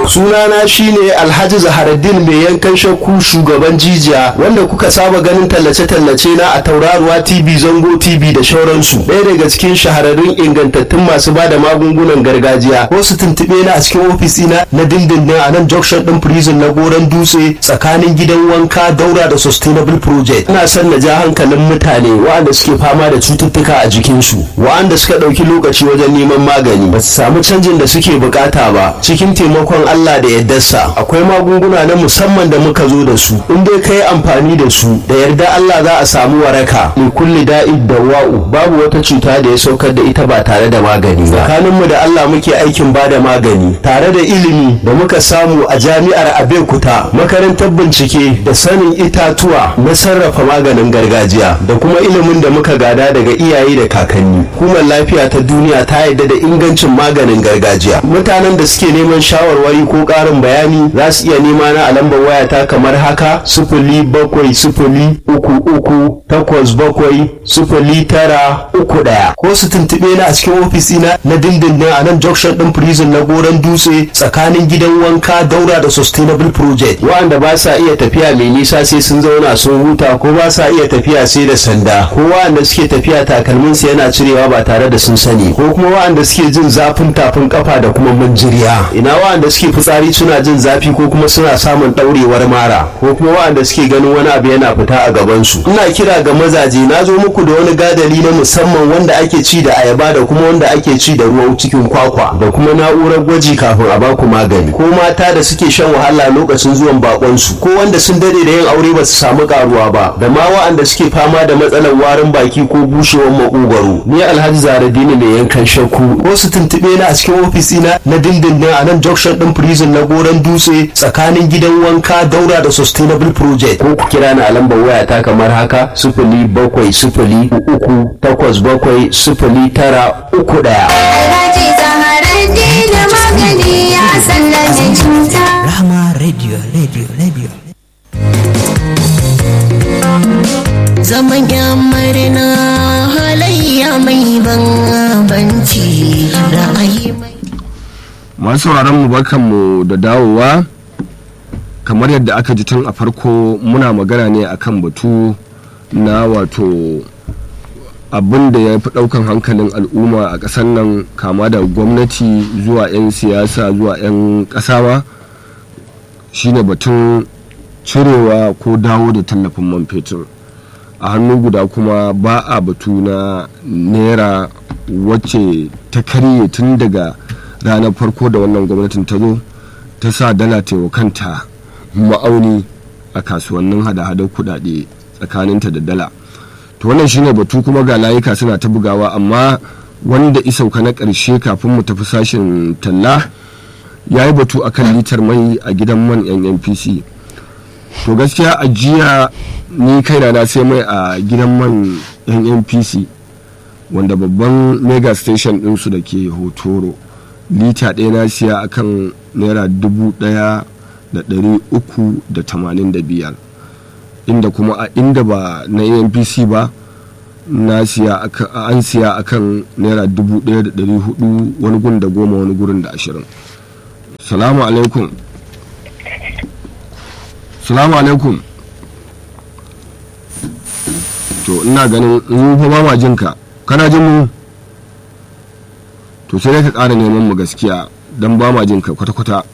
sunana shine alhaji zaharaddin mai yankan shakku shugaban jijiya wanda kuka saba ganin tallace-tallace na a tauraruwa tv zango tv da shauransu ɗaya daga cikin shahararrun ingantattun masu ba da magungunan gargajiya ko su tuntuɓe na a cikin ofisina na dindindin a nan junction ɗin prison na goron dutse tsakanin gidan wanka daura da sustainable project ina son na ja hankalin mutane waɗanda suke fama da cututtuka a jikinsu waɗanda suka ɗauki lokaci wajen neman magani ba su samu canjin da suke bukata ba cikin taimakon Allah da yardarsa akwai magunguna na musamman da muka zo da su in dai kai amfani da su da yarda Allah za a samu waraka li kulli da'id dawa'u babu wata cuta da ya saukar da ita ba tare da magani ba tsakanin mu da Allah muke aikin ba da magani tare da ilimi da muka samu a jami'ar Abeokuta makarantar bincike da sanin itatuwa na sarrafa maganin gargajiya da kuma ilimin da muka gada daga iyaye da kakanni hukumar lafiya ta duniya ta yarda da ingancin maganin gargajiya mutanen da suke neman shawarwari ko ƙarin bayani za su iya nema na a lambar wayata kamar haka sifili bakwai sifili uku uku takwas bakwai sifili tara uku ɗaya ko su tuntuɓe na a cikin ofisina na dindindin a nan junction ɗin prison na goron dutse tsakanin gidan wanka daura da sustainable project waɗanda ba sa iya tafiya mai nisa sai sun zauna sun huta ko ba sa iya tafiya sai da sanda ko waɗanda suke tafiya takalminsu yana cirewa ba tare da sun sani ko kuma waɗanda suke jin zafin tafin kafa da kuma manjiriya ina waɗanda suke fitsari suna jin zafi ko kuma suna samun ɗaurewar mara ko kuma waɗanda suke ganin wani abu yana fita a gabansu ina kira ga mazaje na zo muku da wani gadali na musamman wanda ake ci da ayaba da kuma wanda ake ci da ruwan cikin kwakwa da kuma na'urar gwaji kafin a baku magani ko mata da suke shan wahala lokacin zuwan bakonsu ko wanda sun dade da yin aure ba su samu karuwa ba da ma waɗanda suke fama da matsalar warin baki ko bushewar makogwaro ni alhaji zaradini mai yankan shakku ko su tuntuɓe na a cikin ofisina na dindindin a nan junction ɗin prison na goron dutse tsakanin gidan wanka daura da sustainable project ko ku kira ni a lambar waya ta kamar haka sifili bakwai sifili uku takwas bakwai sifili tara uku ɗaya. Alhaji Zaharaddin da magani ya sallame cuta. Rahama Radio, Radio, Radio. Zaman yamarina halayya mai banbanci ra'ayi mai masu sauraron mu barkanmu da dawowa kamar yadda aka ji tun a farko muna magana ne akan batu na wato abin da ya fi ɗaukan hankalin al'umma a ƙasar nan kama da gwamnati zuwa 'yan siyasa zuwa 'yan ƙasawa shine batun cirewa ko dawo da tallafin man fetur a hannu guda kuma ba a batu na naira wacce ta karye tun daga ranar farko da wannan gwamnatin ta zo ta sa dala kanta ma'auni a kasuwannin hada-hadar kudade tsakaninta da dala to wannan shine batu kuma ga layuka suna ta bugawa amma wanda isauka na ƙarshe kafin mu tafi sashen talla ya yi batu akan litar mai a gidan man nnpc to gaskiya a jiya ni kaina na sai mai a gidan man nnpc wanda babban mega station ɗinsu da ke hotoro lita ɗaya na siya akan naira dubu ɗaya da ɗari uku da tamanin da biyar inda kuma a inda ba na npc ba na siya an siya akan naira dubu ɗaya da ɗari hudu wani gun da goma wani gurin da ashirin salamu alaikum salamu alaikum to ina ganin in fa ba ma jinka kana jin mu to sai dai ka ƙara neman mu gaskiya don ba ma jinka kwata-kwata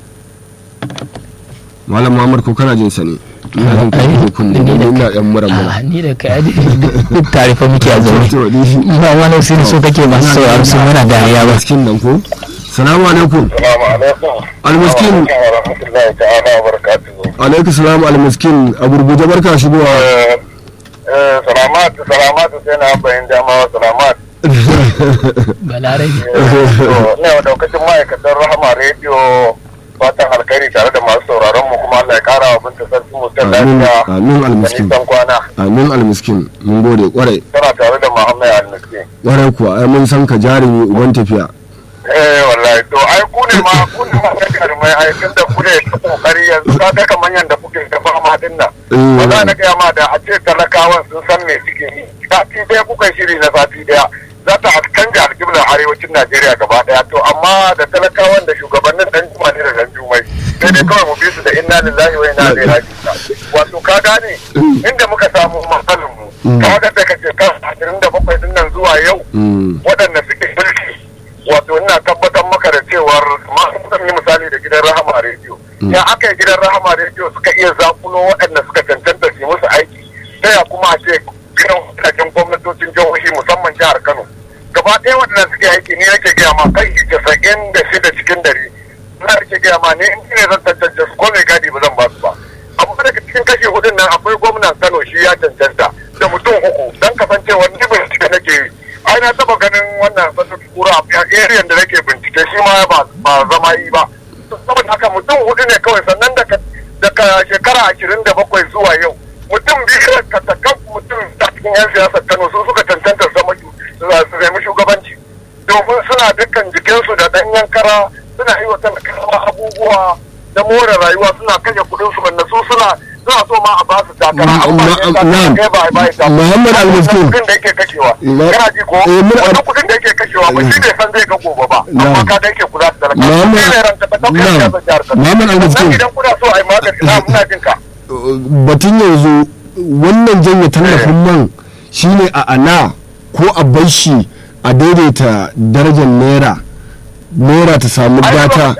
malam muhammad ko kana jin sa ne ina jin ka ne kunne ina yan mura mura Ah, ni da kai duk tare fa muke a zaune to ni ba wani sai so kake masu sauraro sun muna dariya ba miskin nan ko salamu alaikum Salamu alaikum. almiskin Wa rahmatullahi ta'ala wa barakatuhu. alaikum salam almiskin a gurguje barka shigowa Eh, eh, Salamat, salamat sai na bayan dama salamat. balarabe To, ina wa daukacin ma'aikatan Rahama Radio fatan alkhairi tare da masu sauraron mu kuma Allah ya kara wa binta sarki mutan amin lafiya. amin Da almiskin nisan kwana. amin almiskin mun gode kwarai Tana tare da Muhammad Al-Miski. kwarai kuwa ai mun san ka jarumi uban tafiya Eh wallahi to ai ku ne ma ku ne ma kai jarumai ai tun da ku ne ta kokari yanzu ka ga kaman yanda kuke ta fama din nan. Eh. Ba za na gaya ma da a ce talakawan sun san me suke yi. Sati ɗaya kuka yi shiri na sati ɗaya. Za ta canja alƙiblar arewacin Najeriya gaba ɗaya to amma da talakawan da shugabannin dan juma ne da dan juma. sai kawai mu bi su da inna lillahi wa inna ilaihi raji'un wato ka gane inda muka samu matsalar mu ka ga daga shekara ashirin da bakwai din nan zuwa yau Mm. waɗanda suke mulki wato ina tabbatar maka da cewar ma zan yi misali da gidan rahama rediyo ya aka yi gidan rahama rediyo suka iya zakulo waɗanda suka cancanta su yi musu aiki ta ya kuma a ce gidan wadannan gwamnatocin jihohi musamman jihar kano gaba ɗaya waɗanda suke aiki ni nake gaya ma kai casa'in da shida cikin dare na nake gaya ma ne in ne zan tantance su ko mai gadi ba zan ba su ba amma daga cikin kashi hudun nan akwai gwamnan kano shi ya cancanta da mutum uku don kasancewa ni bincike nake yi ai na taba ganin wannan sassa kura a area da nake bincike shi ma ba ba zama yi ba saboda haka mutum hudu ne kawai sannan daga daga shekara ashirin da bakwai zuwa yau mutum biyu ka takan mutum ta cikin yan siyasar kano su suka cancanta su zama su nemi shugabanci domin suna dukkan jikinsu da ɗanyen kara suna yi wa talakawa abubuwa na more rayuwa suna kashe kuɗin su wanda su suna suna so ma a ba su takara Ma- amma ma- sai ka na'am. kai ba a ba shi Muhammad Al-Miskin. kuɗin da yake kashewa Ma- kana ji ko eh, muna- wannan kuɗin da yake kashewa ba shi ne san zai ga gobe ba amma Na'am. ka da yake kula da talakawa Muhammad- shi ne ranta ta ɗaukar na'am. siyasar jihar Kano. Muhammad Al-Miskin. Sannan idan kuna so a yi magani na muna jin ka batun yanzu wannan janye tallafin man shine a ana ko a bar shi a daidaita darajar naira naira ta samu Ai, data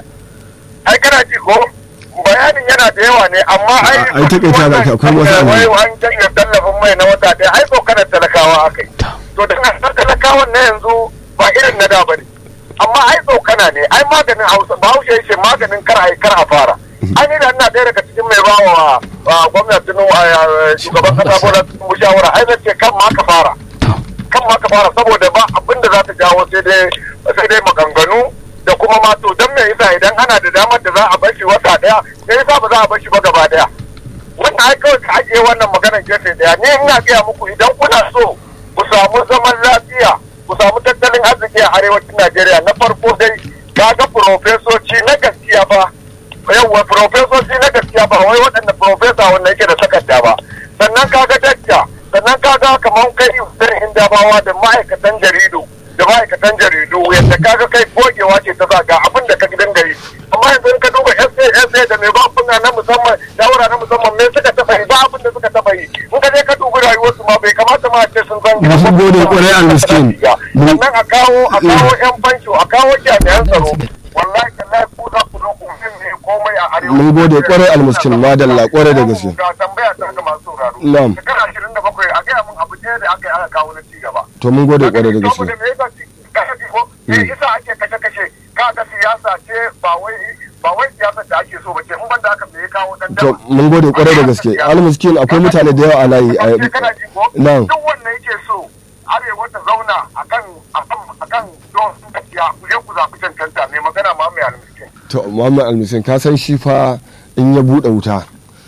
ai kana ji ko bayanin yana da yawa ne amma ai Ai, takaita da ka, akwai wasu abu. wai an janye tallafin mai na wata ɗaya ai tsokanar talakawa aka yi to da na talakawan na yanzu ba irin na da bane amma ai tsokana ne ai maganin hausa bahaushe ya ce maganin kar ai kar a fara ai ni da ina ɗaya daga cikin mai bawa wa gwamnatin shugaban kasa bola tinubu shawara ai zan ce kan ma ka fara kan ma ka fara saboda ba abin da za ta jawo sai dai sai dai maganganu da kuma ma to dan me yasa idan ana da damar da za a bar shi wata daya me yasa ba za a bar shi ba gaba daya wannan ai kawai ka ajiye wannan maganar gefe daya ni ina gaya muku idan kuna so ku samu zaman lafiya ku samu tattalin arziki a arewacin Najeriya na farko dai kaga profesoci na gaskiya ba yawwa profesoci na gaskiya ba wai waɗanda profesa wanda yake da takarda ba sannan kaga dakta sannan kaga kamar kai zan hindabawa da ma'aikatan jaridu da ma'aikatan jaridu yadda kaga kai gogewa ce ta zaga abin da ka dinga yi amma yanzu in ka duba SA SA da mai bakuna na musamman shawara na musamman me suka taɓa yi ba abin da suka taɓa yi in ka je ka dubi rayuwarsu ma bai kamata ma a ce sun zan Na sun gode kwarai al-miskin. sannan a kawo a kawo yan fansho a kawo jami'an tsaro wallahi tallahi ku za ku zo ku ne komai a arewa Mun gode kwarai al-miskin, madalla kwarai da gaske. ga tambaya ta ga masu sauraro Na'am. shekara ashirin da bakwai a gaya mun abu ɗaya da aka yi aka kawo na cigaba to mun gode kwarai da gaske saboda me yasa ci- kashe ko me yasa ake kashe kashe kaga siyasa ce ba wai ba wai siyasar da ake so ba ce in banda haka me ya kawo dan to mun gode kwarai da gaske al-miskin akwai mutane da yawa a layi a kana ji ko Na'am. duk wanda yake so arewa ta zauna akan akan akan don gaskiya ku je ku zaɓi cancanta mai magana ma mai almiskin to Muhammad al-miskin ka san shi fa in ya bude wuta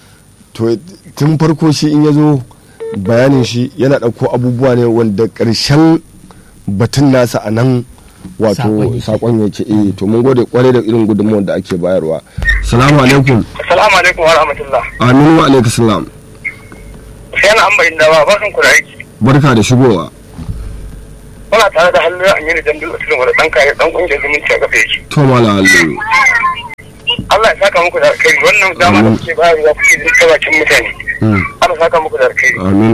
to tun farko shi in ya zo bayanin shi yana ɗauko abubuwa ne wanda ƙarshen batun nasa a nan wato Saƙon yake. sakon yake eh to mun gode kwarai da irin gudunmuwar da ake bayarwa salamu alaikum assalamu alaikum wa rahmatullah aminu wa alaikum salam sai na an bayin dawa barkan ku da aiki barka da shigowa muna tare da hannu an yi da dandun usulun wanda dan kare dan kungiyar zumunci a kafa yake to mala aliyu Allah ya saka muku da alkhairi wannan dama da Amin. kuke bayarwa kuke jin bakin mutane Mm, Allah ya saka muku da alkhairi amin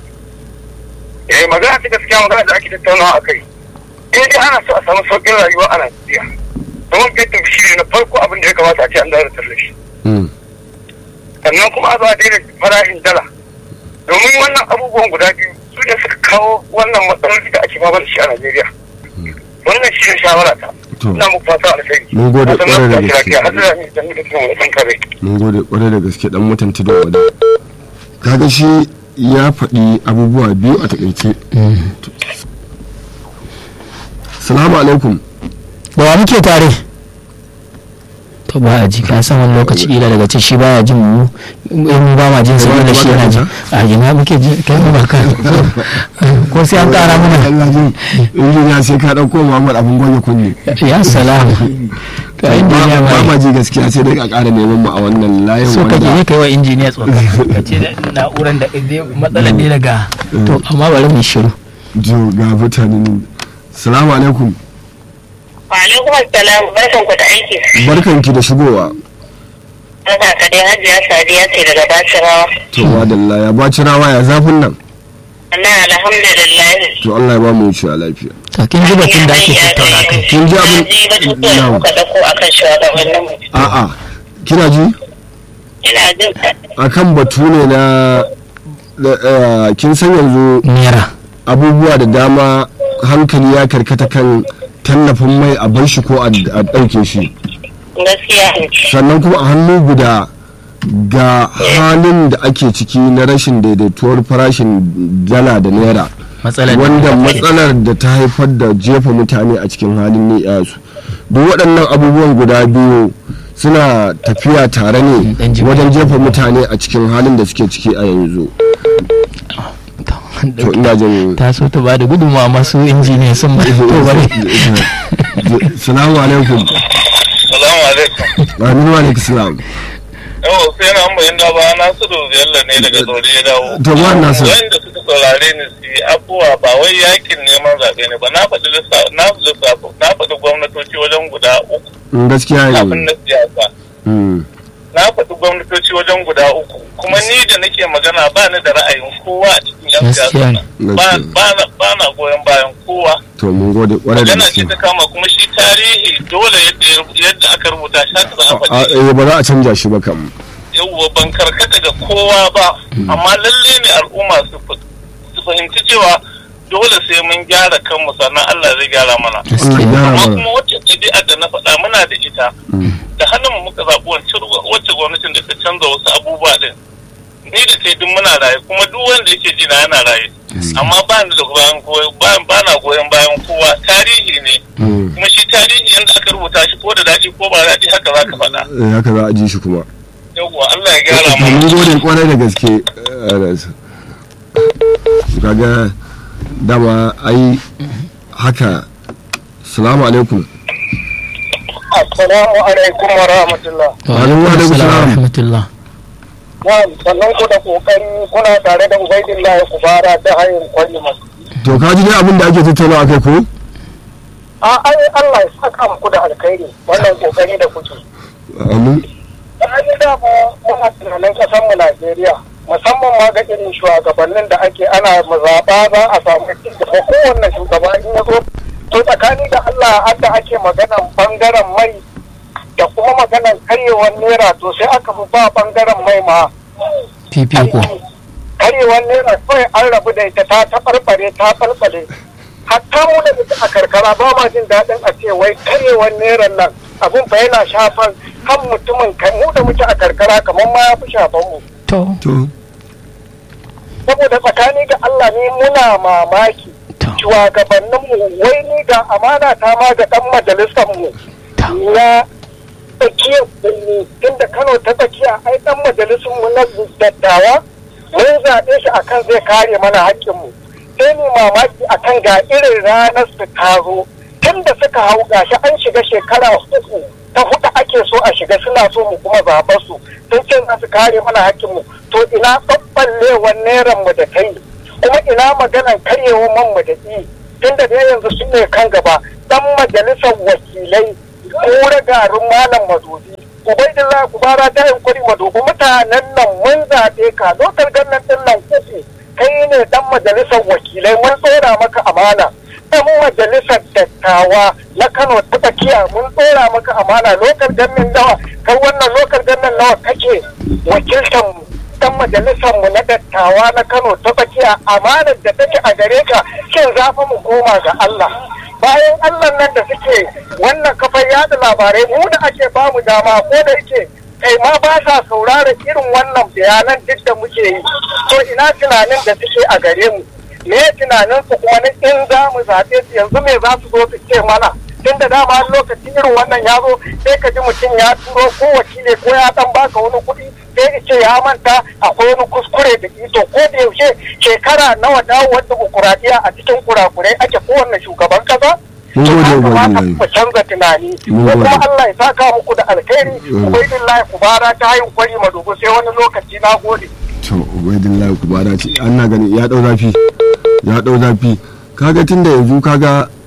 eh magana ta gaskiya magana da ake tattaunawa a kai in dai ana so a samu sauƙin rayuwa a Najeriya domin fetur shi ne na farko abin da ya kamata a ce an dawo da tallafi Mm, sannan kuma a zo a daina farashin dala domin wannan abubuwan guda biyu su ne suka kawo wannan matsaloli da ake fama da shi a Najeriya wannan shi ne shawara ta To. ina muku fata alkhairi Mun gode Sannan ƙwarai da ku tashi gaske. lafiya. har da ni da ni da tunan wani kare mun gode kwarai da gaske dan mutunta da wada kaga shi ya faɗi abubuwa biyu a takaice salamu alaikum da wa muke tare to ba a ji ka san wani lokaci ila daga ce shi baya jin mu in ba ma jin sa da shi yana ji a ina muke ji kai mu ba ka ko sai an kara mana injiniya sai ka ɗauko muhammad abin goge kunne ya salamu to injiniya ba ma ba ji gaskiya sai dai ka ƙara neman mu a wannan layin so kake ne wanda kai wa injiniya tsokana ka ce da na'uran da zai matsalar ne daga to amma bari mu shiru jo ga mutanen salamu alaikum Alaikum assalam barkan ku da aiki. barkanki da shigowa Tana ka dai hajiya sadiya ce daga bacirawa. to madalla ya baci rawa ya zafin nan Allah alhamdulillah. to Allah ya ba mu wuce a lafiya to kin ji batun da ake tattauna kai Kin ji abin- Ji batutuwan da Na'am. kuka dauko akan shugabannin mu. a'a kina ji Ina jin akan batu ne na da, eh, kin san yanzu naira abubuwa da dama hankali ya karkata kan tallafin mai a bar shi ko a a ɗauke shi gaskiya ne. sannan kuma a hannu guda ga halin da ake ciki na rashin daidaituwar farashin dala da naira matsalar da wanda ake- matsalar da ta haifar da jefa mutane a cikin halin ni'yasu duk waɗannan abubuwan guda biyu suna tafiya tare ne Dan jima. wajen jefa mutane a cikin halin da suke ciki a yanzu to ina jin ta so ta ba da gudunmawa masu injiniya sun ba to bari salamu alaikum Salamu alaikum. aminu alaikum salam Yau sai na bayan da ba na su Bello ne daga Saudi ya dawo. To, ba na so. Wanda suka saurare ni su yi abubuwa ba wai yakin neman zaɓe ne ba na faɗi lissafi na lissafi na faɗi gwamnatoci wajen guda uku Mm, gaskiya kafin ne na siyasa. Mm, Na faɗi gwamnatoci wajen guda uku kuma ni da nake magana ba ni da ra'ayin kowa a cikin yan Gaskiya siyasa ne. nan. Ba ba na ba na goyon bayan kowa. to mun gode kwarai da Magana ce gaske ta kama kuma shi tarihi dole yadda ya- yadda aka rubuta shi haka za a A- faɗi. eh, ba za a canja shi ba kam yauwa ban karkata ga kowa ba amma lalle ne al'umma su fa- su fahimci cewa dole sai mun gyara kanmu sannan Allah zai gyara mana Allah ya gyara amma mana kuma wacce ɗabi'ar da na faɗa muna da ita da hannun mu muka zaɓi wancan wacce gwamnatin da ta canza wasu abubuwa ɗin ni da kai duk muna raye kuma duk wanda yake ji na yana raye amma ba ni da goyon goyon ba na goyon bayan kowa tarihi ne Mm, kuma shi tarihi yanda aka rubuta shi ko da daɗi ko ba daɗi haka za ka faɗa eh, haka za a ji shi kuma yauwa Allah ya gyara To, mana mun gode kwarai da gaske eh, Anas. kaga dama ai haka salamu alaikum Assalamu alaikum wa rahmatullah. wa Alaikum alaikum salam. salam wa rahmatullah Na'am, sannan ku da kokari kuna tare da Ubaidillah ya kubara ta hanyar kwari masu. to ka ji dai abin da ake tattauna akai ko A ai Allah ya saka muku da alkhairi wannan kokari da kuke. amin An yi da muna tunanin kasar mu Najeriya musamman ma ga irin shugabannin da ake ana mazaɓa za a samu da kowanne shugaba in ya zo to tsakani da Allah hadda ake maganan bangaren mai da kuma maganan karyewar naira to sai aka fi ba bangaren mai ma fifiko karewar naira kawai an rabu da ita ta taɓarɓare ta ɓalɓale hatta mu da muke a karkara ba ma jin daɗin a ce wai karewar naira nan abin fa yana shafan kan mutumin kai mu da muke a karkara kamar ma ya fi shafan mu to to saboda tsakani ga Allah ne muna mamaki to shugabannin mu wai ni ga amana ta ma ga ɗan majalisar mu na tsakiyar birni tunda Kano ta tsakiya ai ɗan majalisar mu na dattawa mun zaɓe shi akan zai kare mana haƙƙinmu sai ni mamaki akan ga irin ranar su ta zo tun da suka hau gashi an shiga shekara uku ta huɗu ake so a shiga suna so mu kuma zaɓar su sun ce za su kare mana haƙƙinmu to ina ɓaɓɓallewar neran mu da kai kuma ina maganan karyewar man mu da i tun da dai yanzu su ne kan gaba ɗan majalisar wakilai kura garin malam madobi ubaidillah kubara ta yin kuri madobi mutanen nan mun zaɓe ka lokal gannan ɗin nan uku kai ne dan majalisar wakilai mun tsora maka amana dan majalisar dattawa na kano ta tsakiya mun tsora maka amana lokal gannan nawa kai wannan lokal gannan nawa kake wakiltar mu dan majalisar mu na dattawa na kano ta tsakiya amanar da take a gare ka shin za fa mu koma ga Allah bayan Allah nan da suke wannan kafar yada labarai mu da ake bamu dama ko da yake kai ma ba sa sauraron irin wannan bayanan duk da muke yi to ina tunanin da suke a gare mu me tunanin su kuma na in za mu zaɓe su yanzu me za su zo su ce mana tun da dama lokaci irin wannan ya zo sai ka ji mutum ya turo ko wakili ko ya dan baka wani kuɗi sai ya ce ya manta akwai wani kuskure da ito ko da yaushe shekara nawa dawowar dimokuraɗiyya a cikin kurakurai ake kowanne shugaban kasa Mun to gode, ya kamata Ubangiji. ku canza tunani Mun ko kuma gode. Allah ya saka muku da alkhairi Mm. ubaidillahi ku bara ta hayin kwari madogo sai wani lokaci na gode to ubaidillahi ku bada ce an na gani ya dau zafi ya dau zafi kaga tunda yanzu kaga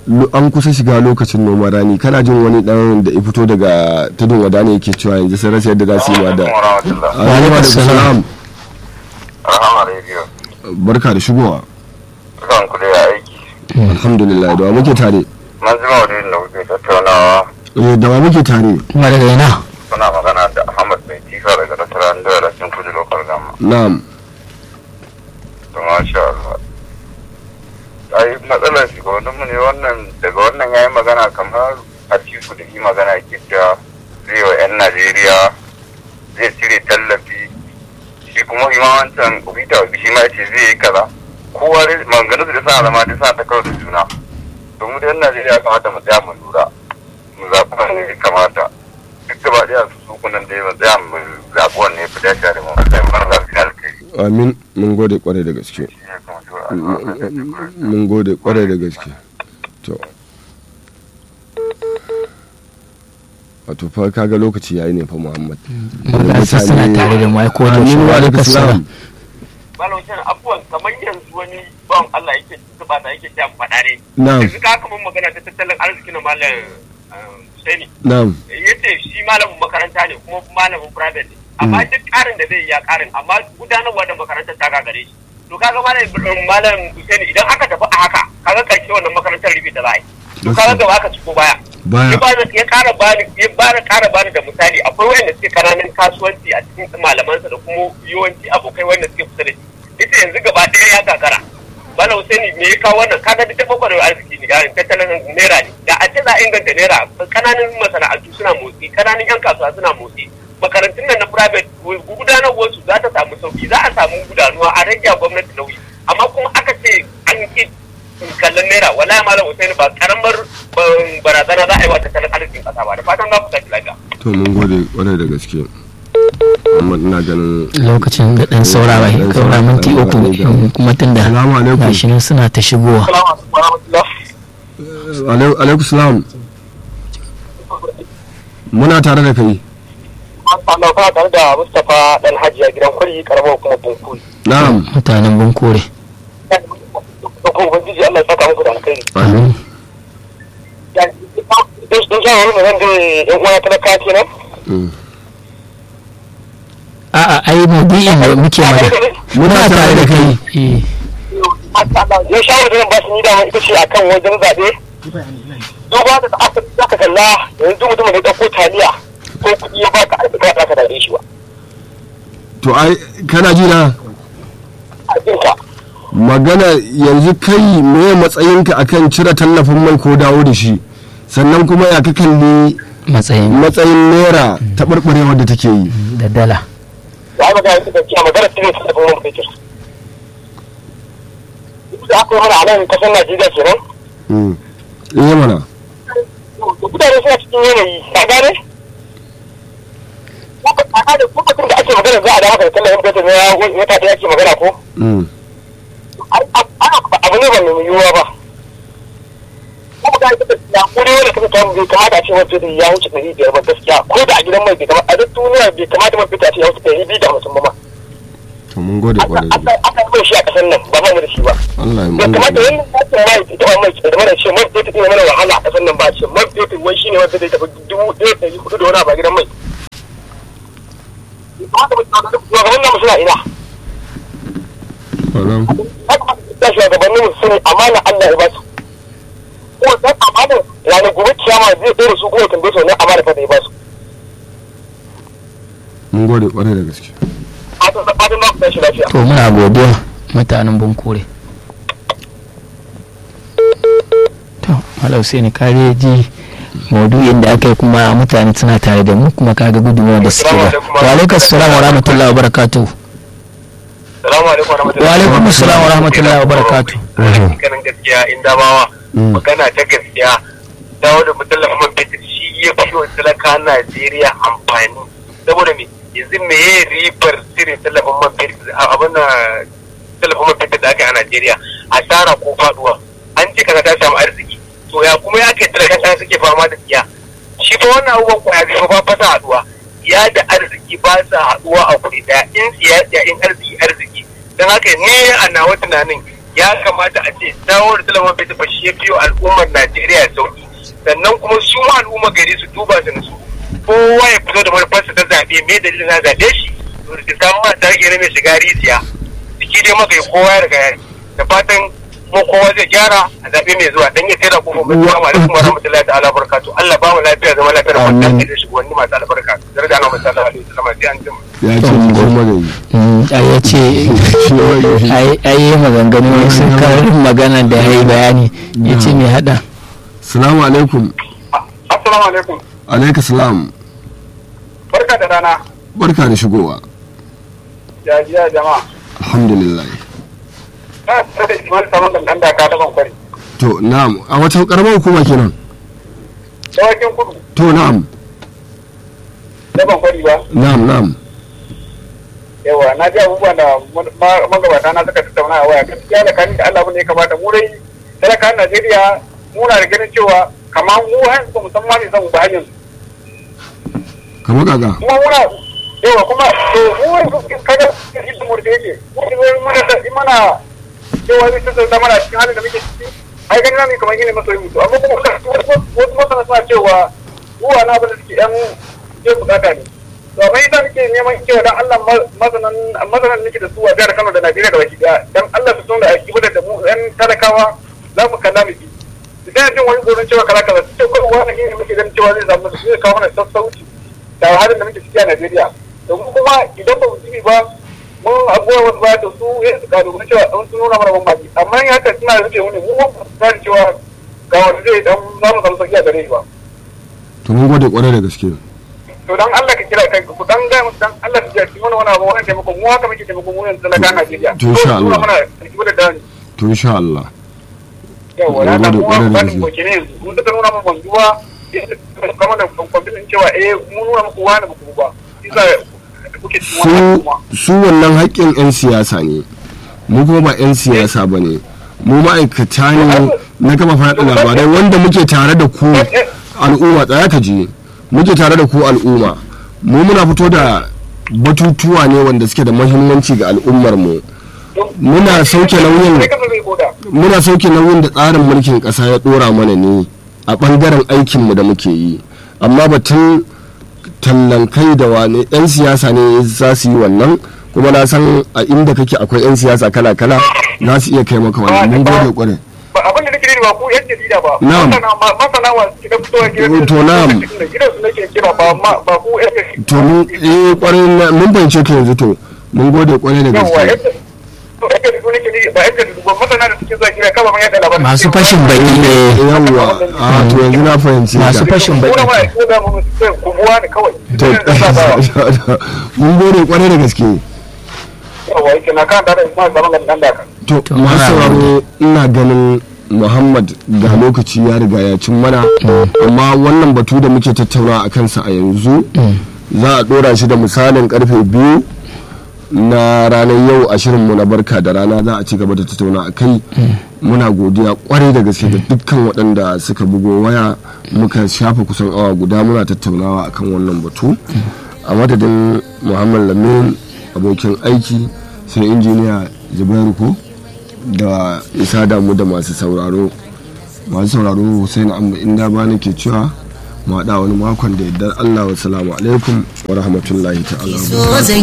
lo- an kusa shiga lokacin noman rani kana jin wani dan da ya fito daga tudun wada ne yake cewa yanzu sun rasa yadda za su yi ma da alaikum salam Rahama Radio. barka da shigowa Zan ku da aiki. alhamdulillah da wa muke tare Na ji maudu'in da kuke tattaunawa Eh, da wa muke tare kuma daga ina suna magana da Ahmad Mai Tifa daga Tattara da Rashin Kudu Lokal Gama. na'am To masha Allah. Ai matsalar shugabanninmu ne wannan daga wannan ya yi magana kamar a tiku da yi magana ke cewa zai wa 'yan Najeriya zai cire tallafi shi kuma ima wancan ubita wa shi ma ya ce zai yi kaza kowa dai maganganu da sa zama duk sa ta karo da juna to mu da 'yan Najeriya kamata mu tsaya mu lura mu zaɓi wanne ya kamata duk gaba ɗaya su su kunan da ya tsaya mu zaɓi wanne ya fi dace da mu sai mu bar zaɓi alkai amin mun gode kwarai da gaske shi ya kamata a mun gode kwarai da gaske to wato fa kaga lokaci yayi ne fa muhammad magasa suna tare da mu ai ko da shi Amin wa wa alaikum alaikum salam salam malam Hussein abubuwan kamar yanzu wani bawan Allah yake tuba da yake jan faɗa ne na'am yanzu ka kamar magana ta tattalin arziki na malam Husaini na'am yace shi malamin makaranta ne kuma malamin private ne amma duk ƙarin da zai yi ya ƙarin amma gudanarwa da makarantar ta gagare shi to kaga malam malam Husaini idan aka tafi a haka kaga karshe wannan makarantar rufe da za a yi to kaga gaba aka ciko baya baya ya bani ya kara bani ya bani kara bani da misali akwai wanda suke kananan kasuwanci a cikin malamansa da kuma yawanci abokai wanda suke kusa da shi ita yanzu gaba ɗaya ya gagara bala Husaini me ya kawo wannan kaga duk tafa kwarewa arziki ne garin tattalin naira ne da a ce za a inganta naira kananan masana'antu suna motsi kananan yan kasuwa suna motsi makarantun nan na private gudanarwar su za ta samu sauki za a samu gudanuwa a rage wa gwamnati nauyi amma kuma aka ce an ki kallon naira wallahi malam Hussein ba karamar ban- barazana za a yi wa tattalin arzikin kasa ba da fatan za ku tafi lafiya to mun gode kwarai da gaske amma ina ganin lokacin da dan saura ba Dan kaura saura, minti dan uku saura. kuma tunda Salamu alaikum. gashi nan suna ta shigowa assalamu alaikum warahmatullah Alai- alaikum salam muna tare da kai Allah ba tare da Mustapha dan Hajiya gidan kwari karamar kuma bunkuri na'am mutanen bunkure ko ubangiji Allah ya saka muku da alkhairi amin don don sha wani magana da yan uwa talaka kenan Mm. a'a ai maudu'in da muke magana muna tare da kai eh ya shawo da ba su ni dama ita ce akan wajen zaɓe duba da aka zaka kalla yanzu mutum da ya ɗauko taliya ko kuɗi ya baka aiki ba za ka dade shi ba to ai kana ji na a jinka magana yanzu kai me matsayinka akan cire tallafin mai ko dawo da shi sannan kuma ya ka kalli matsayin matsayin naira taɓarɓarewar da take yi da dala ya yi magana da cewa magana cikin su da kuma mun fetur duk da aka yi mana a nan kasar Najeriya kenan Mm. iya mana mutane suna cikin yanayi ka gane lokacin da ake magana za a da maka da tallafin fetur na wata ɗaya ake magana ko Mm. abu ne ba mai yiwuwa ba kuma ga ita gaskiya ko dai wanda kasa tamu bai kamata a ce wata da ya wuce ɗari biyar ba gaskiya ko da a gidan mai bai kamata a duk duniya bai kamata man fita a ce ya wuce ɗari biyu da hamsin ba ma to mun gode kwarai da gaske. aka yi shi a ƙasar nan ba mu da shi ba Allah ya bai mun kamata gode yin yakin mai ita ba mai da mana ce man fetur ina mana wahala a ƙasar nan ba ce man fetur wai shine wanda zai tafi dubu ɗaya ɗari hudu da wani abu a gidan mai bai kamata mu tsaya da shugaban nan suna ina Kwaram. da shugabannin mu sun amana Allah ya ba su kuma dan amana ranar gobe kiyama zai tsere su kuma tambaye su wannan amana fa da ya ba su mun gode kwarai da gaske a ta fatan na ku shi lafiya to muna godiya mutanen bunkure to malau sai ni kare ji maudu'in da aka yi kuma mutane suna tare da mu kuma kaga gudunmuwa da suke ba wa alaikum assalam wa rahmatullahi wa barakatuh salamu alaikum wa rahmatullahi wa alaikum assalam wa rahmatullahi wa barakatuh ganin gaskiya in damawa magana ta gaskiya dawo da mutallafin man fetur shi ya fi wa talaka Najeriya amfani saboda me yanzu me ya ribar cire tallafin man fetur abin na tallafin man fetur da aka yi a Najeriya asara ko faduwa an ce kaza ta samu arziki to ya kuma ya kai talaka ta suke fama da tsiya shi fa wannan abubuwan kwaya biyu fa ba sa haduwa ya da arziki ba sa haduwa a kuɗi daya in tsiya tsiya in arziki arziki don haka ne a nawa tunanin ya kamata a ce dawo da talabar bai tafa shi ya biyo al'ummar najeriya sauki sannan kuma su ma al'ummar gari su duba su nasu kowa ya fito da manufarsa ta zaɓe me dalilin na zaɓe shi to da samu ma ta rage mai shiga rijiya jiki dai maka kowa ya riga ya yi. da fatan mu kowa zai gyara a zaɓe mai zuwa dan ya tsira kofar mai zuwa alaikum wa rahmatullahi ta'ala barakatu Allah ba mu lafiya zama lafiya da kwanciyar da shugabanni masu albarka daraja na masu alaihi wasallam sai an jima ya ce ki kuma da yi Mm, ai ya ce ai ai yi maganganu sun karin magana da ya yi bayani ya ce mai hada salamu alaikum assalamu alaikum alaika salam barka da rana barka da shigowa ya jiya jama'a alhamdulillah na tsare da imar saman da dan daka ta bankwari to na'am a wata karamar hukuma kenan dawakin kudu to na'am da bankwari ba na'am na'am yawa na ji abubuwan da ma- magabata na suka tattauna a waya gaskiya da kanin da Allah abin da ya kamata mu dai talakan Najeriya muna da ganin cewa kamar mu har ba mu san ma me zan ba hanyar kamar kaga kuma muna yawa kuma to mu wani kaga yadda mu da yake mu ne muna da mana cewa zai tattauna mana cikin halin da muke ciki ai ganin na ne kamar gine masoyi mutu amma kuma wasu masana suna cewa ruwa na abin da suke yan je bukata ne to amma ita nake neman cewa dan Allah masanan masanan nake da su a jihar Kano da Najeriya da baki daya dan Allah su tunda a kibar da mu yan talakawa za mu kalla miki idan jin wani gurin cewa kala kaza ce ko wani ne muke ganin cewa zai samu zai kawo mana sassauci da halin da muke ciki a Najeriya to mu kuma idan ba mu ji ba mun abuwa wasu ba to su ya su karu cewa an sun nuna mana bambanci amma in haka suna rufe mu ne mu ba mu san cewa ga wanda zai dan za mu samu sauki a gare shi ba to mun gode kwarai da gaske to dan Allah ka kira kai ku dan ga musu dan Allah ka ji mana wani abu wannan taimako mu haka muke taimako mu yanzu talaka Najeriya To, insha Allah. muna kibar da dani to insha Allah yawa na Mun da gode kuma kwarai da ba gaske. ko kine yanzu mun duka nuna mu banzuwa kamar da kwamfitin cewa eh mun nuna muku wani muku ba isa kuke cikin wannan su kuma su wannan haƙƙin 'yan siyasa ne mu kuma ba 'yan siyasa ba ne mu ma'aikata ne na gama faɗa labarai wanda muke tare da ku al'umma tsaya ka je muke tare da ku al'umma mu muna fito da batutuwa ne wanda suke da mahimmanci ga al'ummar mu muna sauke nauyin sai kasa zai koda muna sauke nauyin da tsarin mulkin ƙasa ya ɗora mana ne a ɓangaren aikinmu da muke yi amma batun tallan kai da wane 'yan siyasa ne za su yi wannan kuma na san a inda kake akwai 'yan siyasa kala-kala za su iya kai maka wannan mun gode kwarai ba abin da nake nufi ba ku yan jarida ba Na'am. masana ma- masana wa suke da fitowa gidan To, na'am. gidan su nake kira ba ma- ba ku yan jarida to mun eh kwarai na- mun fahimce ka yanzu to mun gode kwarai da yawa yan gaske to yan jarida nake nufi ba yan jarida ba masana da suke zuwa gida kaba man yada labarai masu fashin baki ne yawwa a to yanzu na fahimce Masu ka fashin baki. kuna ma ko da mu sai ku buwa ne kawai to mun gode kwarai da gaske yawa yake na kan da da ma zaman ga dan da ka to To, masu muna sauraro ina ganin muhammad ga lokaci ya riga ya cin mana amma wannan batu da muke tattauna a kansa a yanzu za a dora shi da misalin karfe biyu na ranar yau a shirinmu na barka da rana za a ci gaba da tattauna a kai muna godiya kwarai da gaske da dukkan waɗanda suka bugo waya muka shafa kusan awa guda muna tattaunawa akan wannan batu a madadin muhammad lamin abokin aiki sai injiniya zubairu ko da isa damu da masu sauraro masu sauraro hussein amma inda ba ke cewa mu haɗa wani makon da yardar allah wa salamu alaikum wa rahmatullahi ta'ala wa barakatuh. so zan